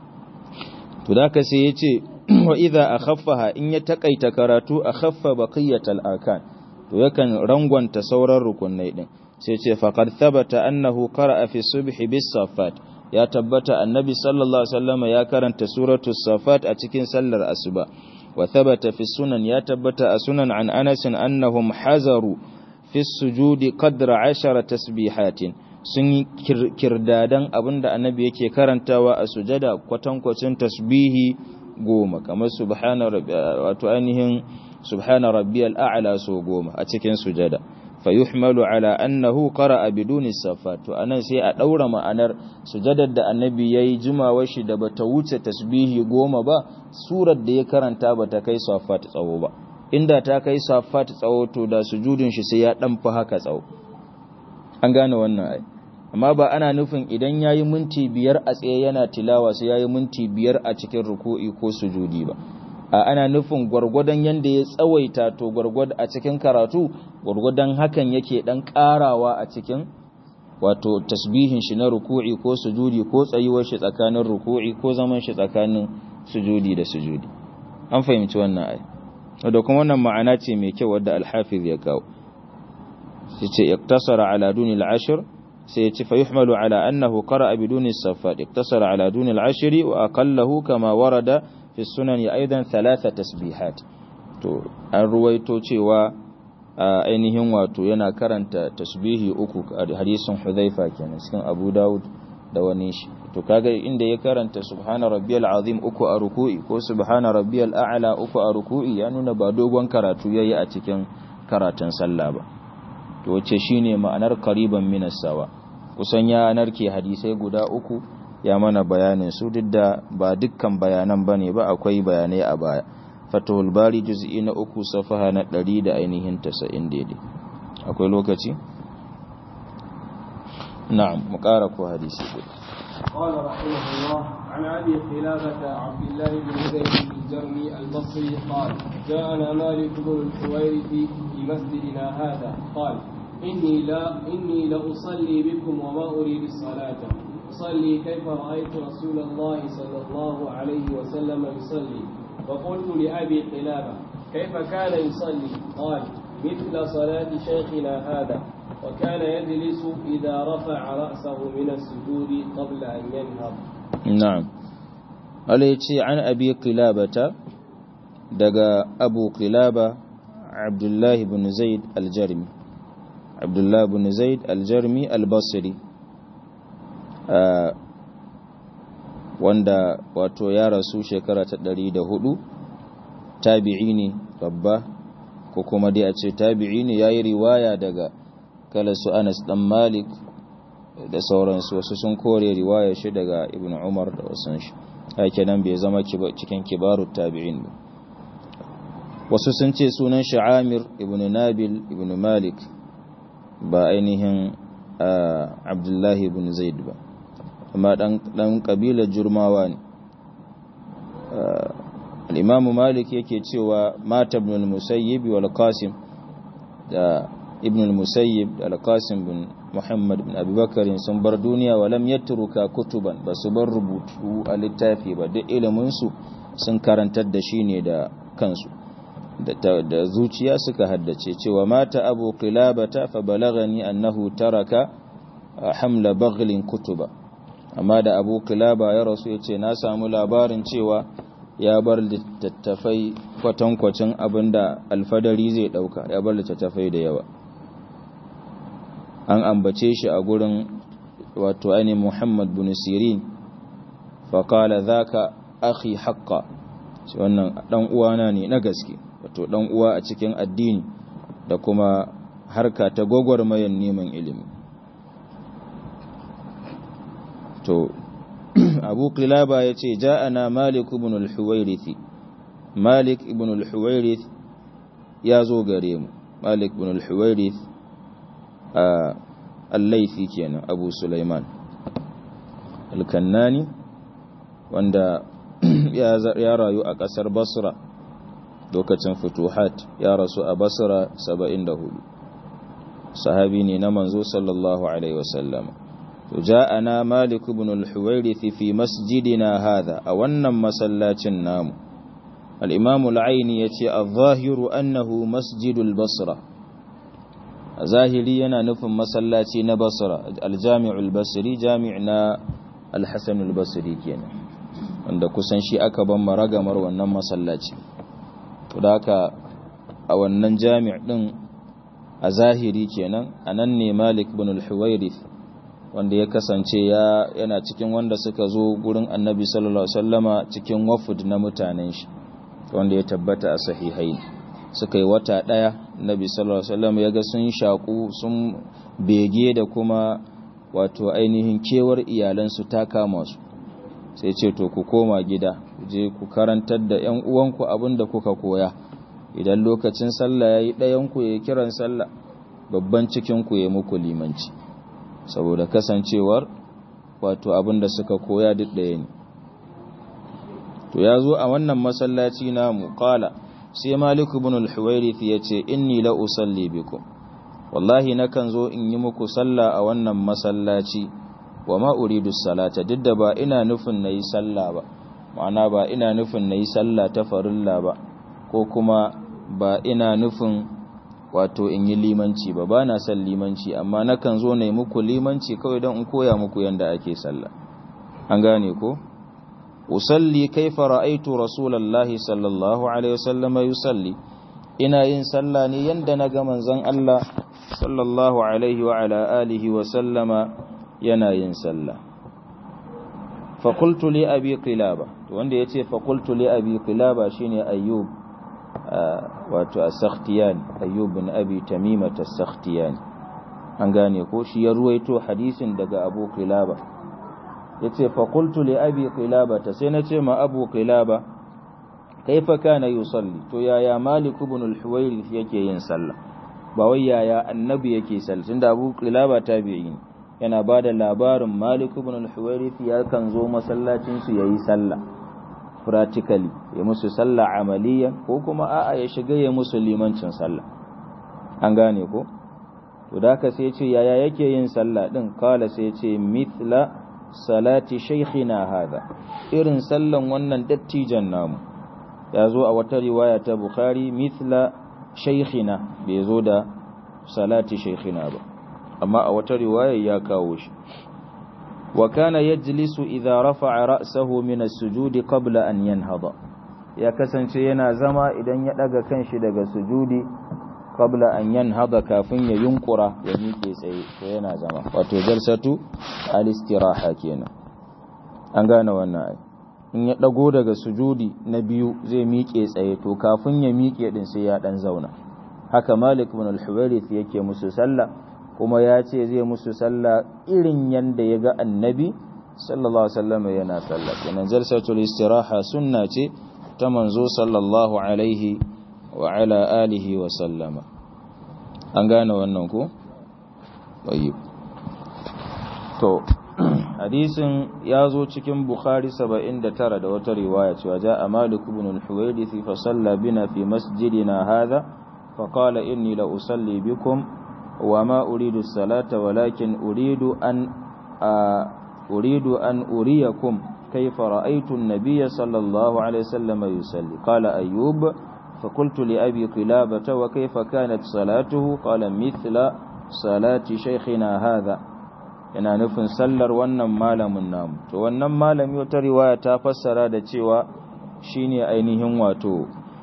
to da ka sai yace wa idza akhaffaha in ya takaita karatu akhaffa baqiyatal arkan to yakan rangwanta sauran rukunnai din sai ce faqad thabata annahu qara'a fi subhi bis safat ya tabbata annabi sallallahu alaihi wasallam ya karanta suratu safat a cikin sallar asuba wa thabata fi sunan ya tabbata a sunan an Anas annahum hazaru fi sujudi qadra 10 tasbihatin sun yi kirdadan abinda annabi yake karantawa a sujada kwatankwacin tasbihi goma kamar subhana wato ainihin subhana rabbiyal a'la so goma a cikin sujada fayuhmalu ala annahu qara'a biduni safat to anan sai a daura ma'anar sujadar da annabi yayi jumawar shi da bata wuce tasbihi goma ba surar da ya karanta bata kai safat tsawo ba inda ta kai safat tsawo to da sujudin shi sai ya dan fi haka tsawo an gane wannan ai amma ba ana nufin idan yayi minti biyar a tsaye yana tilawa sai yayi minti biyar a cikin ruku'i ko sujudi ba a ana nufin gwargwadon yanda ya tsawaita to gwargwad a cikin karatu gwargwadon hakan yake dan karawa a cikin wato tasbihin shi na ruku'i ko sujudi ko tsayuwar shi tsakanin ruku'i ko zaman shi tsakanin sujudi da sujudi an fahimci wannan ai da kuma wannan ma'ana ce mai kyau wadda al-hafiz ya kawo yace iktasara ala dunil ashr sai ya ci fa yuhmalu ala annahu qara'a biduni safat iktasara ala dunil ashri wa aqallahu kama warada fi sunan ya aidan thalatha tasbihat to an ruwaito cewa ainihin wato yana karanta tasbihi uku a hadisin Hudhaifa kenan cikin Abu Dawud da wani shi to kaga inda ya karanta subhana rabbiyal azim uku a ruku'i ko subhana rabbiyal a'la uku a ruku'i ya nuna ba dogon karatu yayi a cikin karatun sallah ba to wace shine ma'anar qariban minas sawa kusan ya narke hadisai guda uku ya mana bayanin su duk da ba dukkan bayanan bane ba akwai bayanai a baya fatahul bari juz'i na uku safaha na 100 da ainihin 90 daidai akwai lokaci na'am mu ƙara ko hadisi قال رحمه الله عن ابي قلابه عبد الله بن زيد الجرمي البصري قال جاءنا مالك بن الحويرث في مسجدنا هذا قال اني لا اني لاصلي بكم وما اريد الصلاه أصلي كيف رأيت رسول الله صلى الله عليه وسلم يصلي وقلت لأبي قلابة كيف كان يصلي قال مثل صلاة شيخنا هذا وكان يجلس إذا رفع رأسه من السجود قبل أن ينهض نعم عليتي عن أبي قلابة دقى أبو قلابة عبد الله بن زيد الجرمي عبد الله بن زيد الجرمي البصري wanda wato ya rasu shekara ta ɗari da hudu tabi'i ne babba ko kuma dai a ce tabi'i ne yayi riwaya daga kala su Anas dan Malik da sauransu wasu sun kore riwaya shi daga Ibn Umar da wasu shi haka nan bai zama cikin kibarut tabi'in ba wasu sun ce sunan shi Amir ibn Nabil ibn Malik ba ainihin Abdullahi ibn Zaid ba amma dan kabilar Jurmawa ne al-Imam Malik yake cewa mata ibn al-Musayyib wal Qasim da ibn al-Musayyib da al-Qasim bin Muhammad bin Abubakar sun bar duniya wa lam yatruka kutuban basu bar rubutu a littafi ba duk ilimin su sun karantar da shi ne da kansu da zuciya suka haddace cewa mata abu qilabata fa balagani annahu taraka hamla baghlin kutuba amma da abu qilaba ya rasu yace na samu labarin cewa ya bar littattafai kwatankwacin abinda alfadari zai dauka ya bar littattafai da yawa an ambace shi a gurin wato ani Muhammad bin Sirin fa qala dhaka akhi haqqan wannan dan uwana ne na gaske wato dan uwa a cikin addini da kuma harka ta gwagwarmayan neman ilimi to abu qilaba ya ce ja'ana malik ibn al-huwairith malik ibn al-huwairith ya zo gare mu malik ibn al-huwairith a al-laifi kenan abu sulaiman al-kannani wanda ya rayu a ƙasar basra lokacin futuhat ya rasu a basra 74 sahabi ne na manzo sallallahu alaihi wasallam to ja'ana malik ibn al-huwairith fi masjidina hadha a wannan masallacin namu al-imam al-aini yace adh-dhahiru annahu masjidul basra zahiri yana nufin masallaci na basra al-jami'ul basri jami' na al-hasan al-basri kenan wanda kusan shi aka ban maragamar wannan masallaci to da haka a wannan jami' din a zahiri kenan anan ne Malik ibn al-Huwairith wanda ya kasance ya yana cikin wanda suka zo gurin Annabi sallallahu alaihi wasallama cikin wafud na mutanen shi wanda ya tabbata a sahihain suka yi wata daya Annabi sallallahu alaihi wasallam ya ga sun shaku sun bege da kuma wato ainihin kewar iyalansu ta kama su sai ce to ku koma gida je ku karantar da ƴan uwanku abin da kuka koya idan lokacin sallah yayi ɗayan ku ya kiran sallah babban cikin ku ya muku limanci saboda kasancewar wato abin da suka koya duk ɗaya ne to ya zo a wannan masallaci namu qala sai malik ibn al-huwairith yace inni la usalli bikum wallahi nakan zo in yi muku sallah a wannan masallaci wa ma uridu salata duk da ba ina nufin nayi sallah ba ma'ana ba ina nufin nayi sallah ta farilla ba ko kuma ba ina nufin wato in yi limanci ba ba na son limanci amma nakan zo nayi muku limanci kawai don in koya muku yanda ake sallah an gane ko usalli kaifa ra'aitu rasulullahi sallallahu alaihi wasallam yusalli ina yin sallah ne yanda naga manzon Allah sallallahu alaihi wa ala alihi wa sallama yana yin sallah faƙultu li abi qilaba wanda ya ce faƙultu li abi qilaba shine ayyub wato as-sakhtiyani ayyub bin abi tamima as-sakhtiyani an gane ko shi ya ruwaito hadisin daga abu qilaba yace faƙultu li abi qilaba ta sai na ce ma abu qilaba kaifa kana yusalli to yaya malik ibn al-huwairith yake yin sallah ba wai yaya annabi yake sallah tunda abu qilaba tabi'i ne yana ba da labarin malik ibn al-huwairith ya kan zo masallacinsu ya yi sallah practically ya musu sallah amaliyan ko kuma a'a ya shiga ya musu limancin sallah an gane ko to da ka sai ce yaya yake yin sallah din kala sai ce mithla salati shaykhina hada irin sallan wannan dattijan namu ya zo a wata riwaya ta bukhari mithla shaykhina bai zo da salati shaykhina ba amma a wata riwaya ya kawo shi wa kana yajlisu idza rafa'a ra'sahu min as-sujudi qabla an yanhada ya kasance yana zama idan ya daga kanshi daga sujudi qabla an yanhada kafin ya yunkura ya miƙe tsaye to yana zama wato jalsatu al-istiraha kenan an gane wannan ai in ya dago daga sujudi na biyu zai miƙe tsaye to kafin ya miƙe din sai ya dan zauna haka malik ibn al-huwairith yake musu sallah kuma ya ce zai musu sallah irin yanda ya ga annabi sallallahu alaihi wasallam yana sallah kenan jalsatul istiraha sunna ce ta manzo sallallahu alaihi wa ala alihi wa sallama an gane wannan ko tayyib to hadisin ya zo cikin bukhari 79 da wata riwaya cewa ja'a malik ibn al-huwairith fa salla bina fi masjidina hadha fa qala inni la usalli bikum wa ma uridu as-salata walakin uridu an uridu an uriyakum kayfa ra'aytu an-nabiyya sallallahu alayhi wasallam yusalli qala ayyub فقلت لأبي قلابة وكيف كانت صلاته قال مثل صلاة شيخنا هذا yana nufin sallar wannan malamin namu to wannan malami wata riwaya ta fassara da cewa shine ainihin wato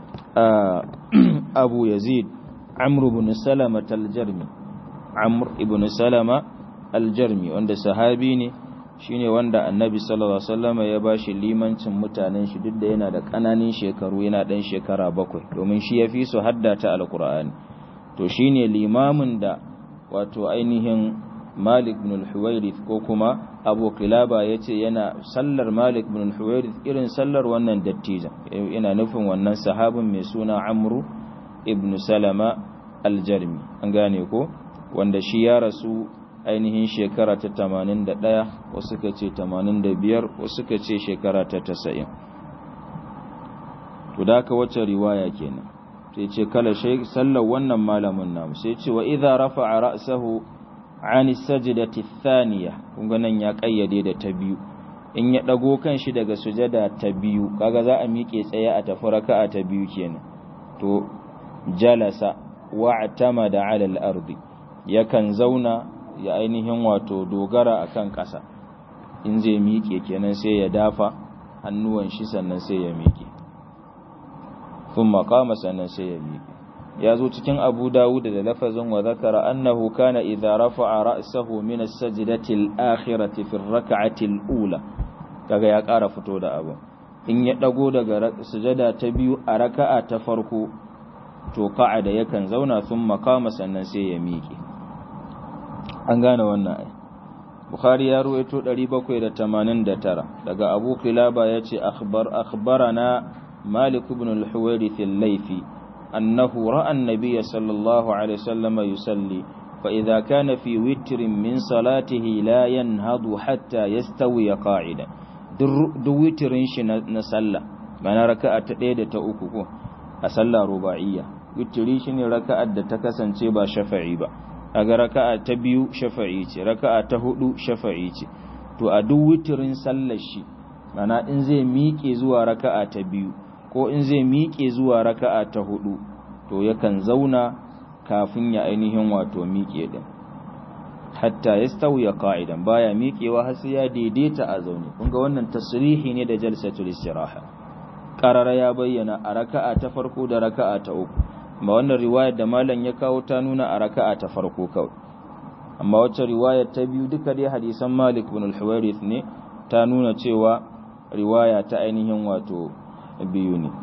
Abu Yazid Amr ibn Salama al-Jarmi Amr ibn Salama al-Jarmi wanda sahabi ne shine wanda Annabi sallallahu alaihi wasallam ya bashi limancin mutanen shi duk da yana da kananin shekaru yana dan shekara bakwai domin shi yafi su haddata alqur'ani to shine limamin da wato ainihin Malik bin al-Huwairith ko kuma Abu Qilaba yace yana sallar Malik bin al-Huwairith irin sallar wannan dattijan ina nufin wannan sahabin mai suna Amru ibn Salama al-Jarmi an gane ko wanda shi ya rasu ainihin shekara ta 81 wasu suka ce 85 wasu suka ce shekara ta 90 to da ka wace riwaya kenan sai ce kala sallar wannan malamin namu sai ce wa idza rafa'a ra'sahu ani sajdati thaniya kun ga nan ya kayyade da ta biyu in ya dago kanshi daga sujada ta biyu kaga za a miƙe tsaye a tafi raka'a ta biyu kenan to jalasa wa atamada ala al-ardi yakan zauna ya ainihin wato dogara akan ƙasa in zai miƙe kenan sai ya dafa hannuwan shi sannan sai ya miƙe thumma qama sannan sai ya miƙe ya zo cikin abu dawud da lafazin wa zakara annahu kana idza rafa'a ra'sahu min as-sajdati al-akhirati fi ar-rak'ati al-ula kaga ya ƙara fito da abu in ya dago daga sujada ta biyu a raka'a ta farko to qa'ada yakan zauna thumma qama sannan sai ya miƙe an gane wannan ai bukhari ya ruwaito 789 daga abu qilaba yace akhbar akhbarana malik ibn al-huwairith al-laythi أنه رأى النبي صلى الله عليه وسلم يصلي فإذا كان في وتر من صلاته لا ينهض حتى يستوي قاعدا duk witirin shi na sallah mana raka'a ta ɗaya da ta uku ko a sallah ruba'iyya witiri shi ne raka'ar da ta kasance ba shafa'i ba daga raka'a ta biyu shafa'i ce raka'a ta hudu shafa'i ce to a duk witirin sallar shi mana in zai miƙe zuwa raka'a ta biyu ko in zai miƙe zuwa raka'a ta hudu to yakan zauna kafin ya ainihin wato miƙe din hatta yastawiya qa'idan baya miƙewa har sai ya daidaita a zaune kun ga wannan tasrihi ne da jalsatul istiraha qarara ya bayyana a raka'a ta farko da raka'a ta uku amma wannan riwayar da malam ya kawo ta nuna a raka'a ta farko kawai amma wacce riwayar ta biyu duka dai hadisan Malik ibn al-Huwairith ne ta nuna cewa riwaya ta ainihin wato biyu ne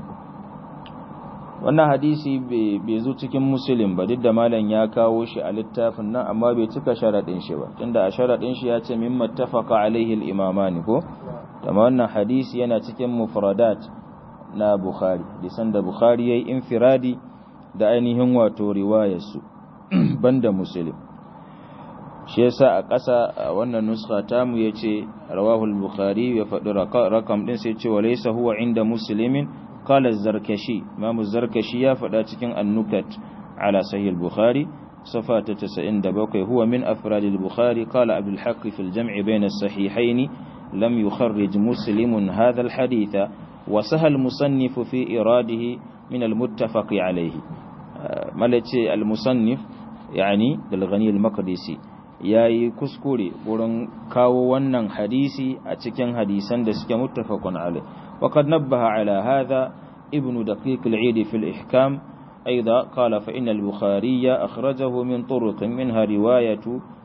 wannan hadisi bai zo cikin musulun ba duk da malam ya kawo shi a littafin nan amma bai cika sharaɗin shi ba tunda a sharaɗin shi ya ce min mattafaka alaihi al-imamani ko amma wannan hadisi yana cikin mufradat na bukhari disan da bukhari yayi infiradi da ainihin wato riwayar su banda muslim shi yasa a ƙasa a wannan nuskha tamu yace rawahu al-bukhari ya faɗi rakam din sai ce walaysa huwa inda muslimin قال الزركشي امام الزركشي يا فدا cikin النكت على صحيح البخاري صفات 97 هو من افراد البخاري قال ابو الحق في الجمع بين الصحيحين لم يخرج مسلم هذا الحديث وسهى المصنف في اراده من المتفق عليه ملتي المصنف يعني الغني المقدسي yayi kuskure wurin kawo wannan hadisi a cikin hadisan da suke muttafaqun alai وقد نبه على هذا ابن دقيق العيد في الإحكام أيضا قال فإن البخاري أخرجه من طرق منها رواية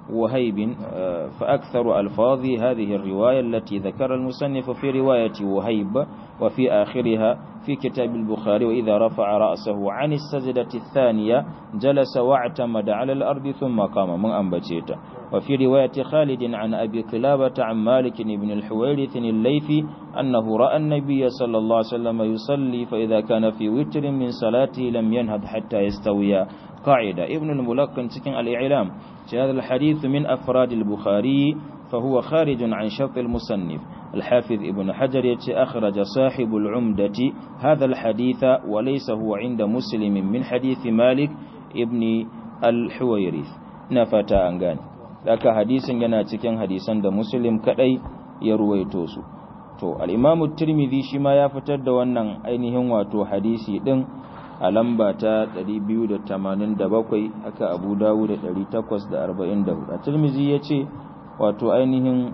وهيب فأكثر ألفاظ هذه الرواية التي ذكر المصنف في رواية وهيب وفي آخرها في كتاب البخاري وإذا رفع رأسه عن السجدة الثانية جلس واعتمد على الأرض ثم قام من أنبتيته وفي رواية خالد عن أبي قلابة عن مالك بن الحويرث الليثي أنه رأى النبي صلى الله عليه وسلم يصلي فإذا كان في وتر من صلاته لم ينهض حتى يستوي قاعدة ابن الملقن تكن الإعلام هذا الحديث من أفراد البخاري فهو خارج عن شرط المصنف الحافظ ابن حجر يتي أخرج صاحب العمدة هذا الحديث وليس هو عند مسلم من حديث مالك ابن الحويرث نفتا أنغاني لك حديث yana cikin hadisan da muslim kadai ya ruwaito su to al-imam at-tirmidhi shi ma ya fitar da wannan ainihin wato hadisi din a lamba ta 287 haka abu dawud 844 a tirmidhi yace wato ainihin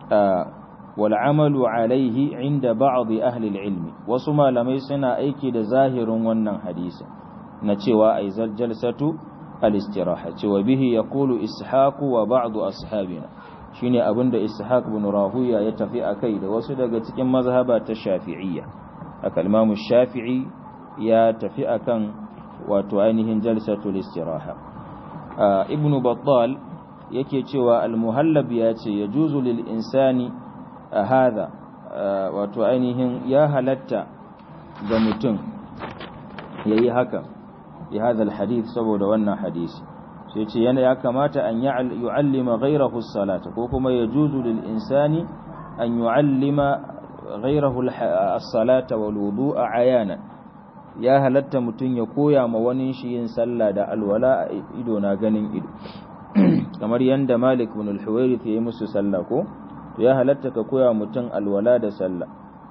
wal'amalu alaihi inda ba'adhi ahli ilmi wasu malamai suna aiki da zahirin wannan hadisi na cewa ai jalsatu al-istiraha cewa bihi yaqulu ishaq wa ba'du ashabina shine abinda ishaq ibn rahuya ya tafi akai da wasu daga cikin mazhaba ta shafi'iyya aka imamu shafi'i ya tafi akan wato ainihin jalsatul istiraha ibn battal yake cewa al-muhallab ya ce yajuzu lil insani hada wato ainihin ya halatta ga mutum yayi haka bi hada alhadith saboda wannan hadisi sai ce yana ya kamata an yu'allima ghayrahu as-salata ko kuma yajuzu lil insani an yu'allima ghayrahu as-salata wal wudu'a ayana ya halatta mutum ya koya ma wani shi yin sallah da alwala ido na ganin ido kamar yanda Malik ibn al-Huwairith yayi musu sallah ko to ya halatta ka koya mutum alwala da sallah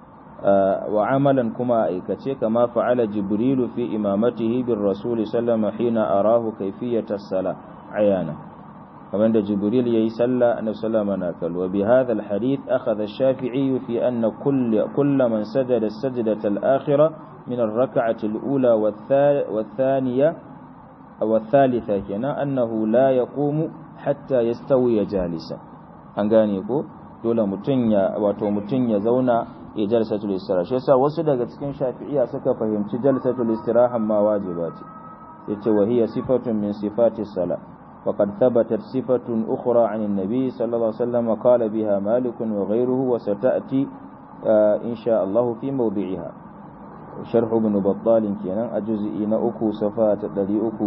wa amalan kuma aikace kama fa'ala jibrilu fi imamatihi bir rasul sallama hina arahu kayfiyata as-sala ayana kamar da jibril yayi sallah annabi sallama na kal wa bi hadha al-hadith akhadha ash-shafi'i fi anna kull kull man sajada as-sajdata al-akhirah min ar-rak'ati al-ula wath-thaniya aw ath-thalitha kana annahu la yaqumu hatta yastawiya jalisan an gane ko dole mutum ya wato mutum ya zauna ya jalsatul istiraha shi yasa wasu daga cikin shafi'iyya suka fahimci jalsatul istiraha ma wajiba ce yace wa hiya sifatun min sifati salat wa qad thabatat sifatun ukhra 'an an-nabi sallallahu alaihi wasallam qala biha malik wa ghayruhu wa sata'ti insha Allah fi mawdi'iha sharh ibn battal kenan a juz'i na uku safa ta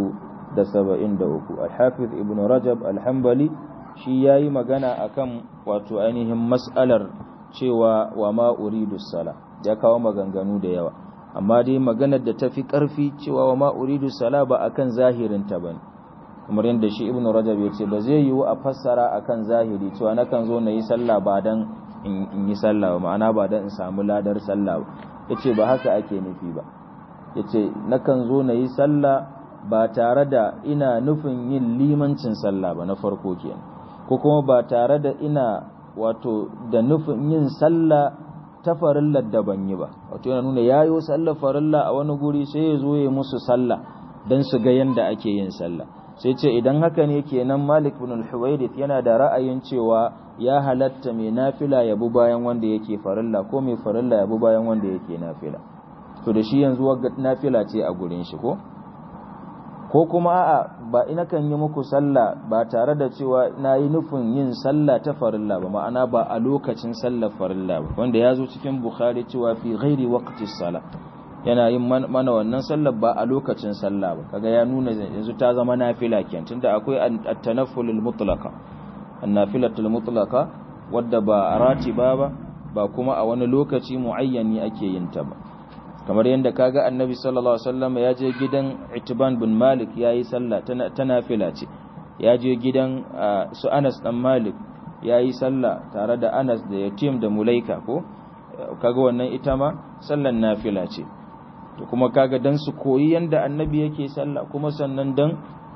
373 al-hafiz ibn rajab al-hanbali shi ya yi magana akan wato ainihin mas'alar cewa wa ma uridu sala ya kawo maganganu da yawa amma dai maganar da tafi karfi cewa wa ma uridu sala ba akan zahirin ta bane kamar yadda shi ibn rajab ya ce ba zai yiwu a fassara akan zahiri cewa nakan zo na yi sallah ba dan in yi sallah ba ma'ana ba dan in samu ladar sallah ba yace ba haka ake nufi ba yace nakan zo na yi sallah ba tare da ina nufin yin limancin sallah ba na farko kenan ko kuma ba tare da ina wato da nufin yin sallah ta farillar da ban yi ba wato yana nuna yayo sallar farilla a wani guri sai ya zo ya musu sallah dan su ga yanda ake yin sallah sai ce idan haka ne kenan Malik ibn al-Huwairith yana da ra'ayin cewa ya halatta mai nafila ya bu bayan wanda yake farilla ko mai farilla ya bu bayan wanda yake nafila to da shi yanzu wagga nafila ce a gurin shi ko ko kuma a'a ba ina kan yi muku sallah ba tare da cewa na yi nufin yin sallah ta farilla ba ma'ana ba a lokacin sallar farilla ba wanda ya zo cikin bukhari cewa fi ghairi waqti sala yana yin mana wannan sallar ba a lokacin sallah ba kaga ya nuna yanzu ta zama nafila kenan tunda akwai at-tanaffulul mutlaqa an-nafilatul mutlaqa wadda ba ratiba ba ba kuma a wani lokaci muayyani ake yin ta ba kamar yadda kaga annabi sallallahu alaihi wasallam ya je gidan Itban bin Malik yayi sallah ta nafila ce ya je gidan su Anas dan Malik yayi sallah tare da Anas da Yatim da Mulaika ko kaga wannan ita ma sallan nafila ce to kuma kaga dan su koyi yanda annabi yake sallah kuma sannan dan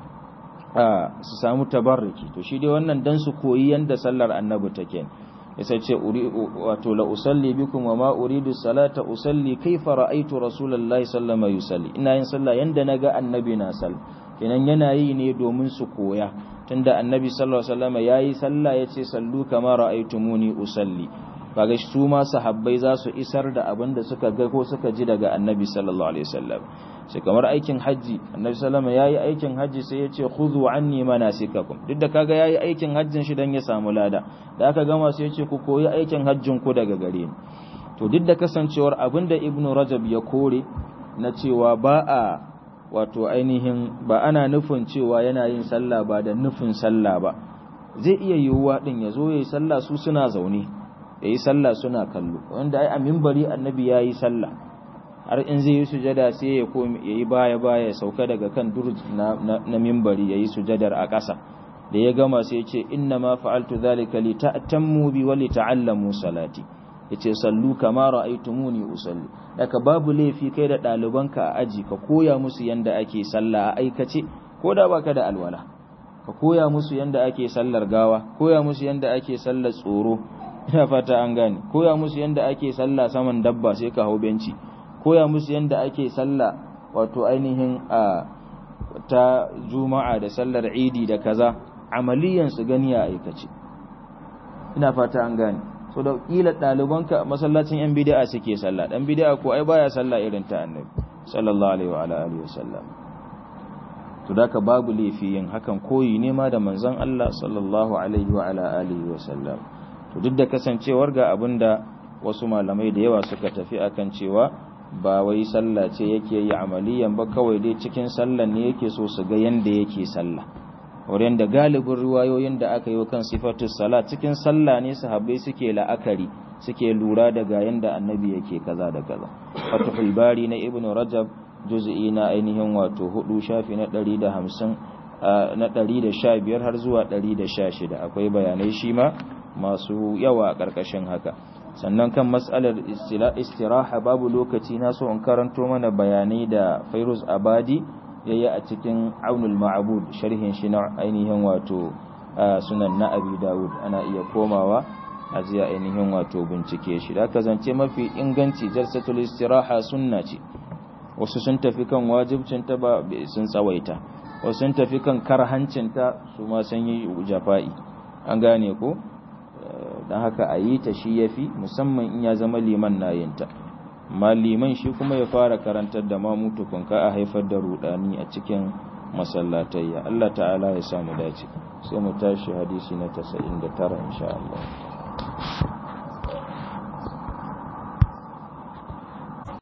su samu tabarruki to shi dai wannan dan su koyi yanda sallar annabi take yasa ce wato la usalli bikum wa ma uridu salata usalli kaifa ra'aytu rasulullahi sallama yusalli ina yin sallah yanda naga annabi na sall kenan yana yi ne domin su koya tunda annabi sallallahu alaihi wasallam yayi sallah yace sallu kama ra'aytumuni usalli kaga su ma sahabbai za su isar da abin da suka ga ko suka ji daga annabi sallallahu alaihi wasallam sai kamar aikin haji annabi sallallahu alaihi yayi aikin haji sai ya ce khudhu anni manasikakum duk da kaga yayi aikin hajjin shi dan ya samu lada da aka gama sai ya ce ku koyi aikin hajjin ku daga gare ni to duk da kasancewar abinda ibnu rajab ya kore na cewa ba a wato ainihin ba ana nufin cewa yana yin sallah ba da nufin sallah ba zai iya yiwuwa din ya zo yayi sallah su suna zaune yayi sallah suna kallo wanda ai a minbari annabi yayi sallah har in zai yi sujada sai ya komi yayi baya baya sauka daga kan durj na, na, na minbari yayi sujadar a ƙasa da ya gama sai ya ce inna ma fa'altu dhalika li ta'tammu bi wa li ta'allamu salati yace sallu kama ra'aytumuni usalli daga babu laifi kai da ɗalibanka a aji ka koya musu yanda ake sallah a aikace ko da baka da alwala ka koya musu yanda ake sallar gawa koya musu yanda ake sallar tsoro ina fata an gane koya musu yanda ake sallah saman dabba sai ka hau benci koya musu yanda ake sallah wato ainihin a ta juma'a da sallar idi da kaza amaliyan su gani a aikace ina fata an gane so da kila ɗalibanka masallacin yan bid'a suke sallah dan bid'a ko ai baya sallah irin ta annabi sallallahu alaihi wa alihi wasallam to daka babu laifi yin hakan koyi ne ma da manzon Allah sallallahu alaihi wa alihi wasallam to duk da kasancewar ga abinda wasu malamai da yawa suka tafi akan cewa ba wai sallah ce yake yi amaliyan ba kawai dai cikin sallah ne yake so su ga yanda yake sallah wurin da galibin riwayoyin da aka yi kan sifatu sala cikin sallah ne sahabbai suke la'akari suke lura da ga yanda annabi yake kaza da kaza fathul bari na ibnu rajab juz'i na ainihin wato hudu shafi na 150 na 115 har zuwa 116 akwai bayanai shi ma masu yawa a ƙarƙashin haka sannan kan matsalar istiraha babu lokaci na so in karanto mana bayanai da fairuz abadi ya yi a cikin aunul ma'abud sharhin shi na ainihin wato sunan na abi dawud ana iya komawa a jiya ainihin wato bincike shi da zance mafi inganci jalsatul istiraha sunna ce wasu sun tafi kan wajibcinta ba sun tsawaita wasu sun tafi kan karhancinta su ma sun yi jafa'i an gane ko don haka a yi ta shi ya fi musamman in ya zama liman na yinta amma liman shi kuma ya fara karantar da mamu tukunka a haifar da rudani a cikin masallatayya Allah ta'ala ya samu dace sai mu tashi hadisi na 99 insha Allah